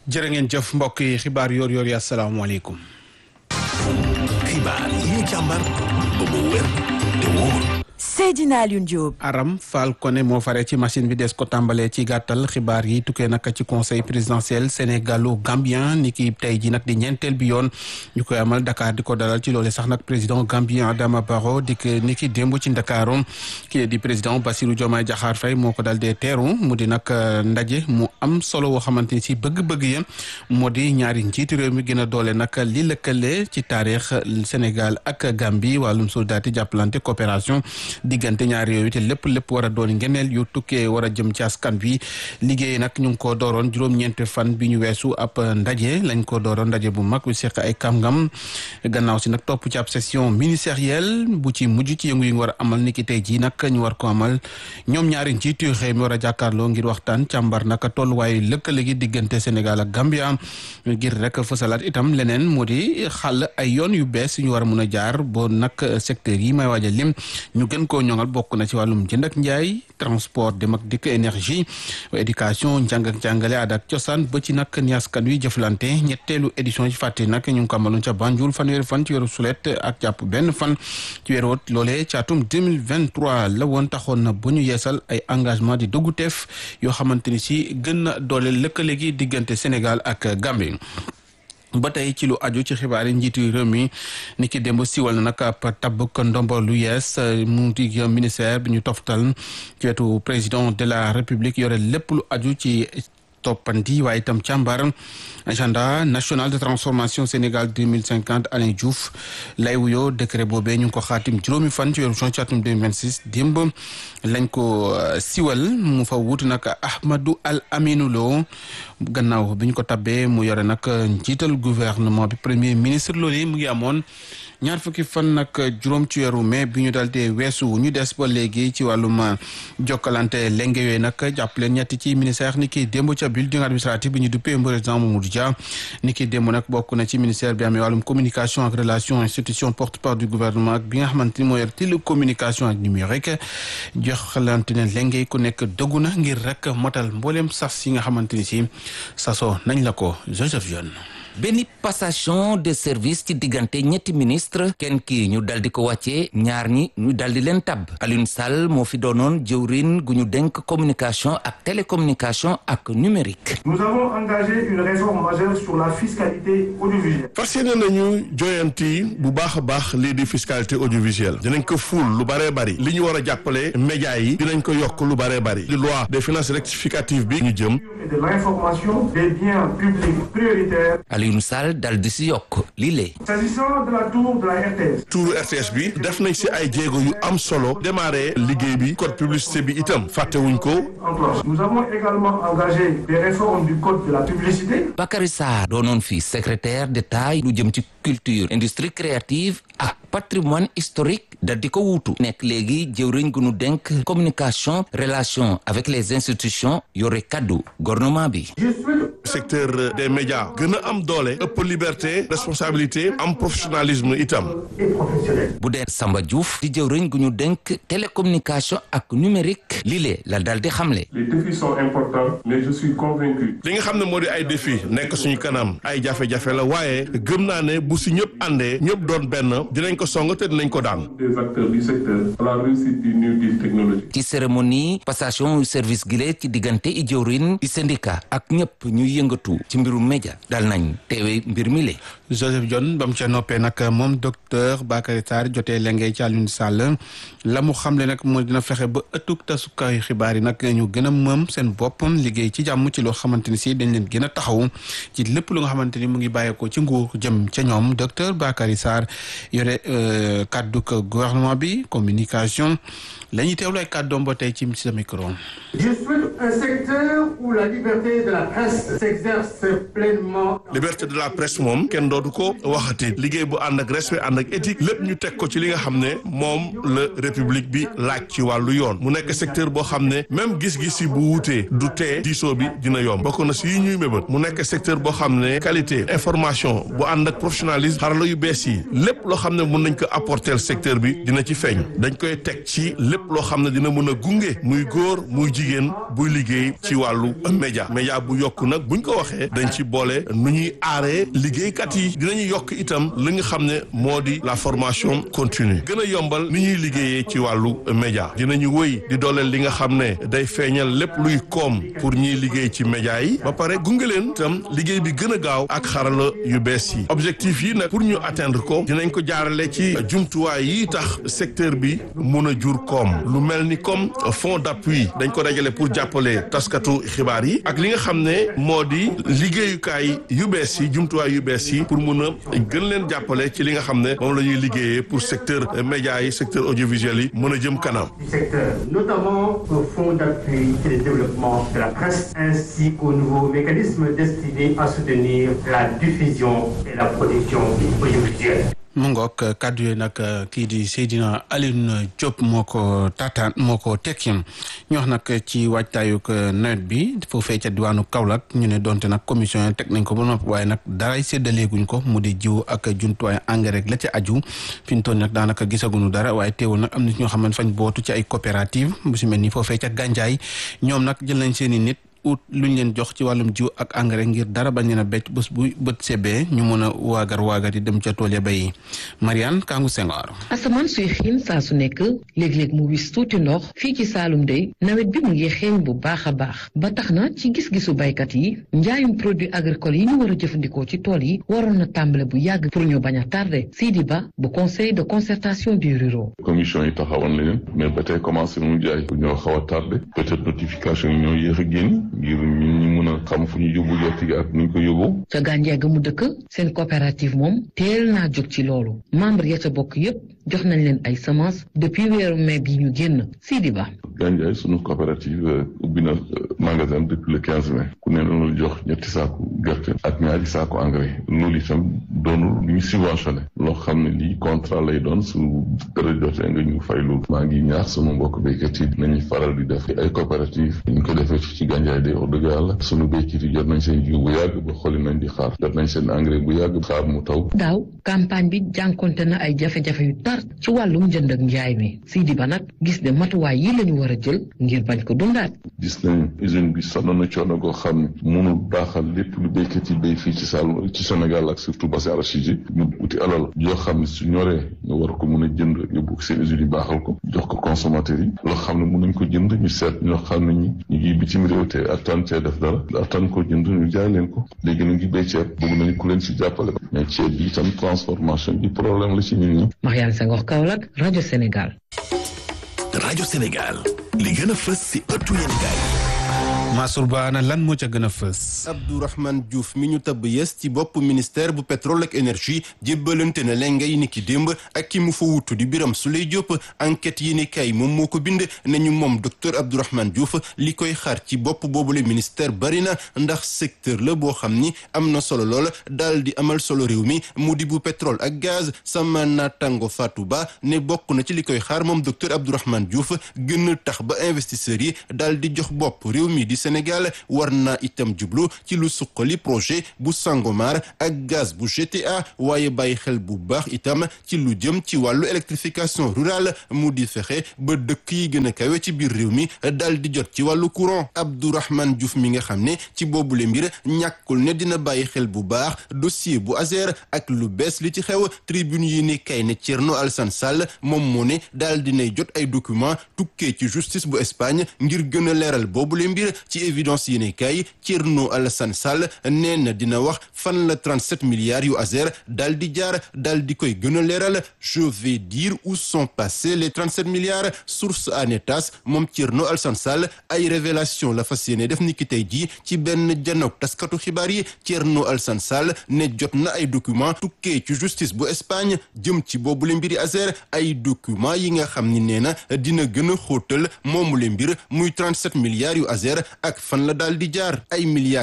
jërë ngeen jëf mbokk yi xibaar yoor yoor yi asalaamaaleykum. xibaar yi ñu càmbar ba mu wér te wóor. Seydina Alioune Diop. Aram Fall Koné moo fare ci machine bi des ko tàmbalee ci gàttal xibaar yi tukkee nag ci conseil présidentiel sénégalo gambien ni ki tey ji nag di ñeenteel bi yoon ñu koy amal Dakar di ko dalal ci loole sax nag président gambien Adama Barrow di ko ni ki démb ci Ndakaaru kii di président Bassirou Diomaye Diakhar Faye moo ko dal dee teeru mu di nag ndaje mu am solo woo xamante ni si bëgg-bëgg ya moo di ñaari njiitu réew mi gën a doole nag li lëkkale ci taarix Sénégal ak Gambie wàllum soldaati jàppalante coopération diggante ñaari yooyu te lépp lépp war a doon ngeneel yu tukkee war a jëm ci askan bi liggéey nag ñu ngi ko dooroon juróom-ñeenti fan bi ñu weesu ab ndaje lañ ko dooroon ndaje bu mag bi seq ay kàngam gannaaw si nag topp ci ab session ministérielle bu ci mujj ci yëngu yi nga war a amal ni ki tey jii nag ñu war ko amal ñoom ñaari njiitu xëy mi war a jàkkaarloo ngir waxtaan càmbar nag tolluwaayu lëkkale gi diggante Sénégal ak Gambia ngir rek fësalaat itam leneen moo di xàll ay yoon yu bees yu ñu war a mun a jaar boo nag secteur yi may waaj a lim ñu gën koo ñoŋal bokk na ci wàllum jënd ak njaay transport dem ak dikk énergie éducation njàng ak njàngale aada ak cosaan ba ci nag ni askan wi jëflante ñetteelu édition ci fàtte nag ñu ngi ko amaloon ca Banjul fanweeri fan ci weeru sulet ak jàpp benn fan ci weeru wot loolee ci atum 2023 la woon taxoon na bu ñu yeesal ay engagement di doggu teef yoo xamante ni si gën na doole lëkkale gi diggante Sénégal ak Gambie ba tey ci lu aju ci xibaar yi njiitu réew mi ni ki démb siwal na nag ab tabbuk ndombo lu yees mu di ministère bi ñu toftal ci wetu président de la république yore lépp lu aju ci toppanti waaye itam càmbar agenda national de transformation Sénégal 2050 Alain Diouf lay wuyoo décret boobee ñu ngi ko xaatim juróomi fan ci weeru juin ci atum 2026 démb lañ ko siwal mu fa wut nag Ahmadou Al Aminou Lo gannaaw bi ñu ko tabbee mu yore nag njiital gouvernement bi premier ministre loolu yi mu ngi amoon ñaar fukki fan nag juróom ci weeru mai bi ñu dal dee weesu ñu des ba léegi ci wàllum jokkalante lenge yooyu nag jàppale ñetti ci ministère ni ki démb ca building administratif bi ñu duppee président Mamadou Dia ni ki démb nag bokk na ci ministère bi amee wàllum communication ak relation institution porte-parole du gouvernement ak bi nga xamante ni moo yor télécommunication ak numérique joxalante ne lenge ku nekk dëggu na ngir rek motal mbooleem sas yi nga xamante ni si sasoo nañ la ko Joseph Dione benn passation de service ci diggante ñetti ministre kenn ki ñu dal di ko wàccee ñaar ñi ñu dal di leen tabb Alioune Sall moo fi doonoon jëwrin gu ñu denk communication ak télécommunication ak numérique nous avons engagé une réforme majeure sur la fiscalité audiovisuelle fas yéene nañu joyanti bu baax a baax lii di fiscalité audiovisuelle dinañ ko fuul lu bëree bëri li ñu war a jàppale média yi dinañ ko yokk lu bëree bëri li loi des finances rectificative bi ñu jëm et de l'information des biens publics prioritaires Alioune Sall dal di si yokk lii lée s'agissant de la tour de la RTS tuuru RTS bi def nañ si ay jéego yu am solo démarré liggéey bi code publicité bi itam fàttewuñ ko enclenché nous avons également engagé des réformes du code de la publicité Bakary Sarr doonoon fi secrétaire d'État lu jëm ci culture industrie créative ak patrimoine historique dal di ko wuutu nekk léegi jëwriñ gu nu denk communication relation avec les institutions yore kaddu gouvernement bi secteur des médias gën a am doole ëpp liberté responsabilité am professionnalisme itam et professionnelle bu dee Samba Diouf di jëwriñ gu ñu denk télécommunication ak numérique lii lee la dal di xamle Les défis sont importants, mais je suis convaincu li nga xam ne moo di ay défi nekk suñu kanam ay jafe-jafe la waaye gëm naa ne bu si ñëpp àndee ñëpp doon benn dinañ ko song te dinañ ko daan des acteurs du secteur à la réussite du New Deal technologique. ci cérémonie passation service gile ci diggante i jëwriñ i syndicat ak ñëpp ñuy yëngatu ci mbirum média dal nañ teewe mbir mi le Joseph Dione ba mu ca noppee nag moom docteur Bakary Sarr jotee lengay ci Alioune Sall la mu xamle nag moo dina fexe ba ëttug tasukaayu xibaar yi nag ñu gën a mëm seen bopp liggéey ci jàmm ci loo xamante ni si dañ leen gën a taxaw ci lépp lu nga xamante ni mu ngi bàyyeekoo ci nguur jëm ca ñoom docteur Bakary Sarr yore kàddu gouvernement bi communication la ñuy teewlu ay kàddoom ba tey ci sa micro. je souhaite un secteur où la liberté de la presse s'exerce pleinement liberté de la presse moom kenn dootu ko waxati liggéey bu ànd ak respect ànd ak éthique lépp ñu teg ko ci li nga xam ne moom la république bi laaj ci wàllu yoon mu nekk secteur boo xam ne même gis-gis yi bu wuutee du tee diisoo bi dina yomb bokk na si yi ñuy mébét mu nekk secteur boo xam ne qualité information bu ànd ak professionnalisme xarala yu bees yi lépp loo xam ne mun nañ ko apporter secteur bi dina ci feeñ dañ koy teg ci lépp lépp loo xam ne dina mën a gunge muy góor muy jigéen buy liggéey ci wàllu média média bu yokk nag buñ ko waxee dañ ci boole nu ñuy aaree liggéeykat yi dinañu yokk itam li nga xam ne moo di la formation continue gën a yombal ni ñuy liggéeyee ci wàllu média dinañu wëy di dooleel li nga xam ne day feeñal lépp luy koom pour ñiy liggéey ci média yi ba pare gunge leen itam liggéey bi gën a gaaw ak xarala yu bees yi objectif yi nag pour ñu atteindre ko dinañ ko jaarale ci jumtuwaay yi tax secteur bi mun a jur koom lu mel ni comme fonds d'appui dañ ko dajale pour jàppale taskatu xibaar yi ak li nga xam ne moo di liggéeyukaay yu bees yi jumtuwaay yu bees yi pour mun a gën leen jàppale ci li nga xam ne moom la ñuy liggéeyee pour secteur média yi secteur audiovisuel yi mën a jëm kanam. du secteur, notamment au Fonds d'appui et de développement de la presse, ainsi qu'aux nouveaux mécanismes destinés à soutenir la diffusion et la production audiovisuelle. mu ngoog kàddu yi nag kii di Seydina Alioune Diop moo ko taataan moo ko tekki ñu wax nag ci waajtaayug nawet bi foofee ca diwaanu Kaolack ñu ne donte nag commission yi teg nañ ko ba noppi waaye nag daray séddaleeguñ ko mu di jiw ak jumtuwaay engrais rek la ca aju fi ñu toll nag daanaka gisaguñu dara waaye teewul nag am na ñoo xam ne fañ bootu ci ay coopérative bu si mel ni foofee ca Gandiaye ñoom nag jël nañ seen i nit. ut luñ leen jox ci wàllum jiw ak engrais ngir dara bañ leen a becc bés bu bët sebee ñu mën a waagar waagar yi dem ca tool ya bay Mariane Kangu Senghor asamaan suy xiin saa su nekk léeg-léeg mu wis tuuti ndox fii ci Saalum dey nawet bi mu ngi xeeñ bu baax a baax ba tax na ci gis-gisu baykat yi njaayum produit agricole yi ñu war a jëfandikoo ci tool yi waroon na tàmbale bu yàgg pour ñu bañ a tardé Sidi Ba bu conseil de concertation du ruraux commission yi taxawoon leen mais ba tey commencé mu jaay ñoo xaw a tardé peut-être notification yi ñoo yéex a génn ngir ñun ñu mën a xam fu ñu yóbbu gerte gi ak nu ñu ko yóbbu. ca Gandiaye ga mu dëkk seen coopérative moom teel naa jóg ci loolu membre ya ca bokk yépp jox nañ leen ay semences depuis weeru mai bi ñu génn Sidi Ba. Gandiaye sunu coopérative ubbi na magasin depuis le quinze mai ku ne loolu jox ñetti saaku gerte ak ñaari saaku engrais loolu itam doonul lu ñu subventionné loo xam ne lii contrat lay doon su dara jotee nga ñu fay loolu maa ngi ñaax sunu mbokk béykat yi nañuy faral di def ay coopérative ñu ko defee ci Gandiaye de wax dëgg yàlla sunu béykat yi jot nañ seen jiw bu yàgg ba xooli nañ di xaar jot nañ seen engrais bu yàgg xaar mu taw. daaw campagne bi jànkonte na ay jafe-jafe yu tar ci wàllum njënd ak njaay mi Sidi Ba nag gis ne matuwaay yi la ñu war a jël ngir bañ ko dundaat. gis nañ usine bi sonn na coono goo xam ne mënul baaxal lépp lu béykat yi béy fii ci Saloum ci Sénégal ak surtout bassin arachidier ñu uti alal yoo xam ne su ñoree nga war ko mën a jënd yóbbu seen usine yi baaxal ko jox ko consommateurs yi loo xam ne mën nañ ko jënd ñu seet ñoo xam ne ñi ñu ngi bitim réew te attan cee def dara attan ko jënd ñu jaay leen ko léegi ñu ngi béy ceeb bëgg nañu ku leen si jàppale mais ceeb bi itam transformation bi problème la ci nit ñi. Mariane Senghor Kaolack rajo Sénégal. rajo Sénégal li gën a fës si ëttu yéenekaay Mansour Ba ana lan moo ca gën a fës. Abdourahmane Diouf mi ñu tabb yes ci bopp ministère bu pétrole ak énergie jébbalante na lengay ni ki démb ak ki mu fa wutu di Biram Souleye Diop enquête yi ni kay moom moo ko bind nañu moom docteur Abdourahmane Diouf li koy xaar ci bopp boobule ministère bari na ndax secteur la boo xam ni am na solo lool daal di amal solo réew mi mu di bu pétrole ak gaz sama naataango Fatou Ba ne bokk na ci li koy xaar moom docteur Abdourahmane Diouf gën a tax ba investisseurs yi daal di jox bopp réew mi di Sénégal war naa itam jublu ci lu suqali projet bu Sangomar ak gaz bu GTA waaye bàyyi xel bu baax itam ci lu jëm ci wàllu électrification rurale mu di fexe ba dëkk yi gën a kawe ci biir réew mi daal di jot ci wàllu courant Abdourahmane Diouf mi nga xam ne ci boobule mbir ñàkkul ne dina bàyyi xel bu baax dossier bu Azer ak lu bees li ci xew tribune yi ne kay ne Thierno Alassane Sall moom moo ne daal dinay jot ay document tukkee ci justice bu Espagne ngir gën a leeral boobule mbir ci évidence yi ne kay Thierno Alassane Sall nee na dina wax fan la 37 milliards yu Azer daal di jaar daal di koy gën a leeral je vais dire où sont passés les 37 milliards source anetas moom Thierno Alassane Sall ay révélation la fas yéene def ni ki tey jii ci benn janook taskatu xibaar yi Thierno Alassane Sall ne jot na ay document tukkee ci justice bu Espagne jëm ci boobule mbiri Azer ay document yi nga xam ni nee na dina gën a xóotal moomule mbir muy 37 milliards yu Azer ak fan la daal di jaar ay milliards yu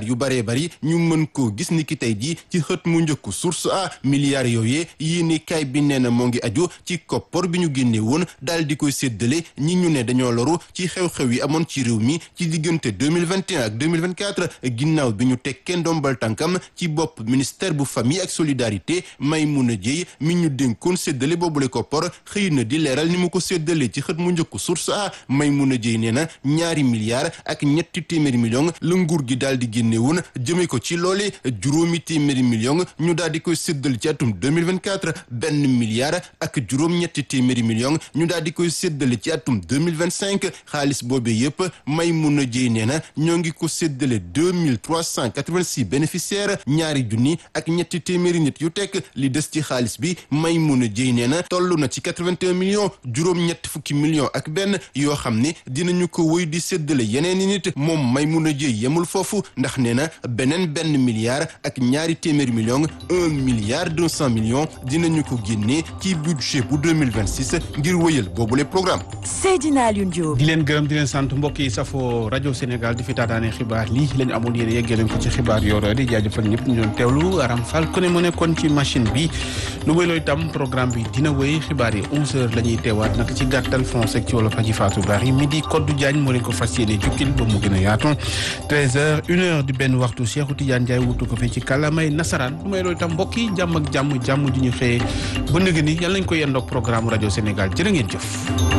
yu baree bari ñu mën koo gis ni ki tey ji ci xët mu njëkku source a milliards yooyee yéene kaay bi nee na moo ngi aju ci koppor bi ñu génne woon daal di koy séddale ñi ñu ne dañoo loru ci xew-xew yi amoon ci réew mi ci diggante 2021 ak 2024 ginnaaw bi ñu tekkee ndombal tànkam ci bopp ministère bu famille ak solidarité Maimouna Dièye mi ñu dénkoon séddale boobule koppor xëy na di leeral ni mu ko séddale ci xët mu njëkku source a Maimouna Dièye nee na ñaari milliards ak ñetti téeméeri millions la nguur gi daal di génne woon jëme ko ci loole juróomi téeméeri millions ñu daal di koy séddale ci atum 2024 benn milliard ak juróom ñetti téeméeri millions ñu daal di koy séddale ci atum 2025 xaalis boobee yépp Maimouna Dièye nee na ñoo ngi ko séddale 2386 bénéficiaires ñaari junni ak ñetti téeméeri nit yu tekk li des ci xaalis bi Maimouna Dièye nee na toll na ci 81 millions juróom ñetti fukki millions ak benn yoo xam ne dinañu ko wëy di séddale yeneen i nit moom Maimouna Dièye yemul foofu ndax nee na beneen benn milliard ak ñaari téeméeri millions un milliard deux cent millions dinañu ko génnee ci budget bu 2026 ngir wëyal boobule programme Seydina Alioune Diop. di leen gërëm di leen sant mbokk yi safoo rajo Sénégal di fi taataane xibaar lii lañu amoon yéen yeggee leen ko ci xibaar yooro di jaajëfal ñëpp ñu doon teewlu Aram Fall ku ne mu nekkoon ci machine bi lu wéy looy tam programme bi dina wéy xibaar yi 11h la ñuy teewaat nag ci gàttal français ci wolof aji Fatou Bari midi Kodou Diagne moo leen ko fas yéene jukkil ba mu gën a yaatu 13h 1h di benn waxtu Cheikhou Tidiane Ndiaye wutu ko fi ci kàllaamay nasaraan lu may looy tam mbokk yi jàmm ak jàmm jàmm ju ñu xëyee ba nëgë ni yàlla nañ ko yendoog programme rajo Sénégal jërë ngeen jëf.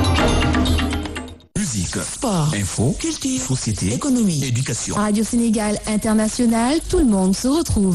Musique, Sport, info, culture, société, économie, éducation. Radio Sénégal International, tout le monde se retrouve.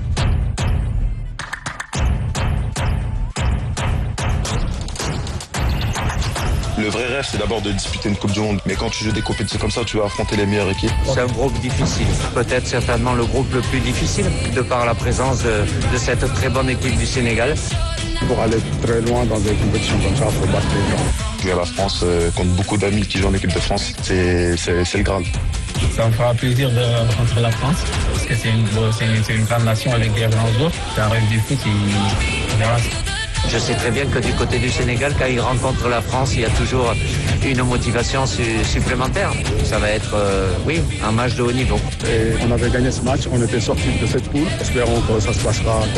Le vrai rêve, c'est d'abord de disputer une Coupe du Monde. Mais quand tu joues des compétitions comme ça, tu vas affronter les meilleures équipes. C'est un groupe difficile. Peut-être certainement le groupe le plus difficile, de par la présence de, de cette très bonne équipe du Sénégal. Pour aller très loin dans des compétitions comme ça, il faut battre les gens. Jouer à la France euh, contre beaucoup d'amis qui jouent en équipe de France, c'est c'est- c'est le Graal. Ça me fera plaisir de rencontrer la France, parce que c'est une, c'est une, c'est une grande nation avec des grands joueurs. C'est un rêve du foot et voilà. Je sais très bien que du côté du Sénégal, quand ils rencontrent la France, il y a toujours une motivation su- supplémentaire. Ça va être, euh, oui, un match de haut niveau. Et on avait gagné ce match, on était sorti de cette poule. Espérons que ça se passera